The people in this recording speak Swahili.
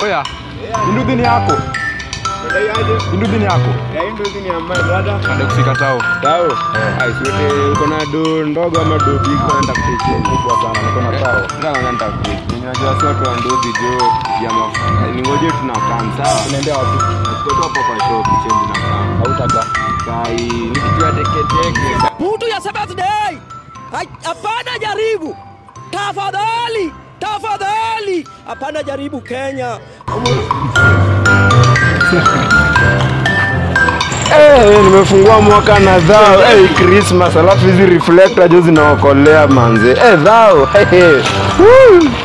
Oya. Induthi ni yako. Induthi ni yako. Ndio kufika tao. Tao. Ai, siwete uko na do ndogo ama do big kwenda kupitia kubwa sana. Niko na tao. Ndio naenda kupitia. Ninajua sio tu ndozi jo ya mafuta. Ningoje tunakam sawa. Unaendea wapi? Tuko hapo kwa shop change na kam. Hautaka. Kai nikijua teke teke. Mtu ya birthday. Hai- Hapana jaribu. Tafadhali. Tafadhali. Hapana jaribu Kenya. Eh, nimefungua mwaka na dhao. Eh, Christmas alafu hizi reflector jo zinaokolea manze. Eh, dhao. Hey, hey. Woo.